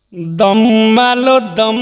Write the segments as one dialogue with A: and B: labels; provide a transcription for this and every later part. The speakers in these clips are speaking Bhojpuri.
A: दम मालो दम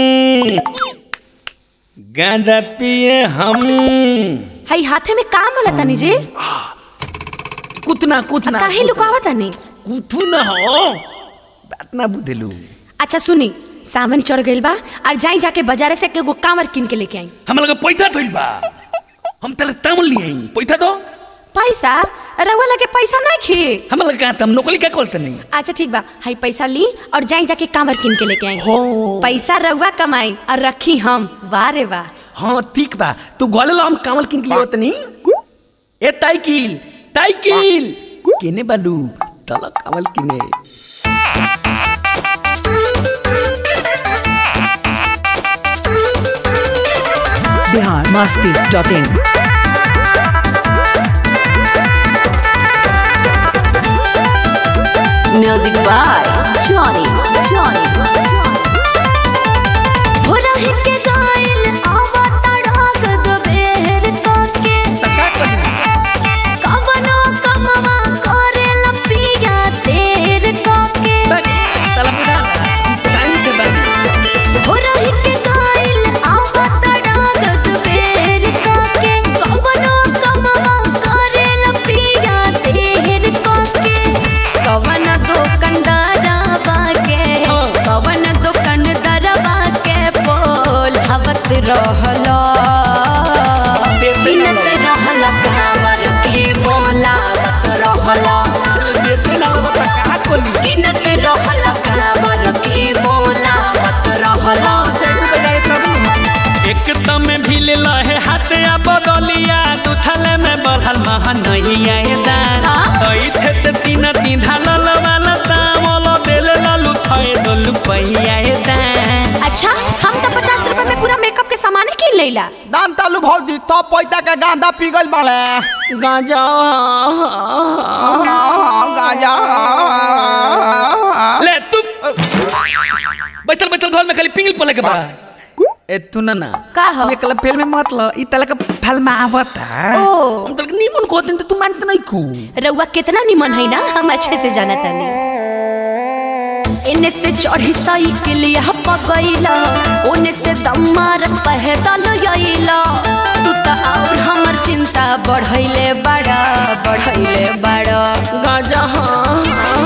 A: गांजा पिए हम
B: हई हाथे में का मला तनी जी
A: कुतना कुतना
B: काहे लुकावा तनी
A: कुथू न हो बात ना बुझेलू
B: अच्छा सुनी सावन चढ़ गइल बा और जाई जाके बाजारे से एगो कांवर किन के लेके आई
A: हम लगे पैसा धइल बा हम तले तामल लिए आई पैसा दो
B: पैसा रउआ लगे पैसा नहीं खी
A: हम लगे कहा हम नौकरी क्या करते नहीं
B: अच्छा ठीक बा हई पैसा ली और जाई जाके कांवर किन के लेके आई
A: हो
B: पैसा रउआ कमाई और रखी हम वाह रे वाह
A: हाँ ठीक बा तू गले लो हम कामल किन के लिए नहीं ए ताइकिल ताइकिल केने बालू तला कामल किने
C: Bihar Masti dot in
D: Music by Johnny. Johnny.
B: हो रही के गाइल आवा तड़ाक दो बेर के
A: तका करी
B: कवनो कमवा करे लपिया तेर के
A: तक तला बुढ़ा टाइम दे बाली
B: हो रही के गाइल आवा तड़ाक दो बेर के कवनो कमवा करे लपिया तेर के कवन दुकानदारवा के कवन दुकानदारवा के बोल हवत रहला बिनत रहला कांवर के बोलावत रहला
A: देते ना वो तका कोली
B: बिनत रहला कांवर के बोलावत रहला
A: एक दम भील लहे हाथ आ बदलिया दुथले में बढ़ल महा नहीं आए दान
B: हाँ?
A: तई थे ते तीन तीन ढालल वाला तावल देल लालू थए दोलू पहिया ए दान
B: अच्छा हम तो पचास रुपए में पूरा मेकअप के सामान किन लेला
E: दान तालू भौजी तो पैसा के गांधा पिघल बाड़े
A: गांजा
E: गांजा
A: ले तू बैठल बैठल घर में खाली पिंगल पले के बा ए तू ना ना
B: का हो?
A: तू एकला फेल में मत ल ई तला का फल में आवता
B: ओ।
A: हम तो नीमन को दिन तू मानत नहीं को
B: रउआ कितना निमन है ना हम अच्छे से जाना तानी इन्ने से चढ़ी साइकिल यहाँ पगैला ओने से दमार पहदल यैला तू तो और हमर चिंता बढ़ैले बड़ा बढ़ैले बड़ा
A: गांजा हाँ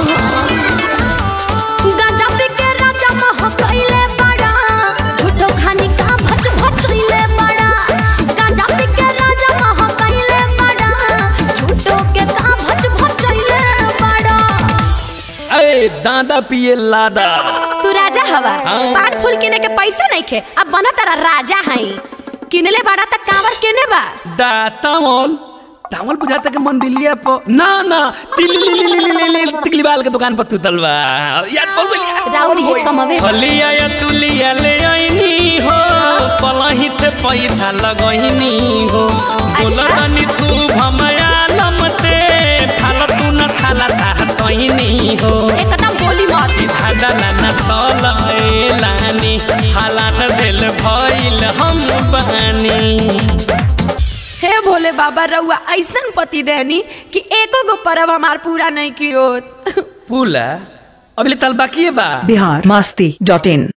B: गांजा पी के राजा महकैले बड़ा झूठो खानी का भच भचैले बड़ा गांजा पी के राजा महकैले बड़ा झूठो के का भच भचैले बड़ा
A: ए दादा पिए लादा
B: तू राजा हवा
A: हाँ।
B: पान फूल किने के पैसा नहीं खे अब बना तारा राजा हई किनले बड़ा त कांवर केने बा
A: दा तामल तामल बुझाता के मंदिलिया पर ना ना तिली तिकली बाल के दुकान पर तू तलवा याद बोल बोल
B: राउरी है कमवे बा।
A: हलिया या तुलिया ले आईनी हो पलही ते पैसा लगईनी हो बोलनी तू भमया लमते थाल तू न थाला ता तईनी हो
B: एकदम बोली मत
A: धादला न तल एलानी हालात भेल भइल हम बानी
B: हे भोले बाबा रउआ ऐसन पति देनी कि एको गो परब हमार पूरा नहीं कियो
A: पुला अभी तल बाकी बा
C: बिहार मस्ती डॉट इन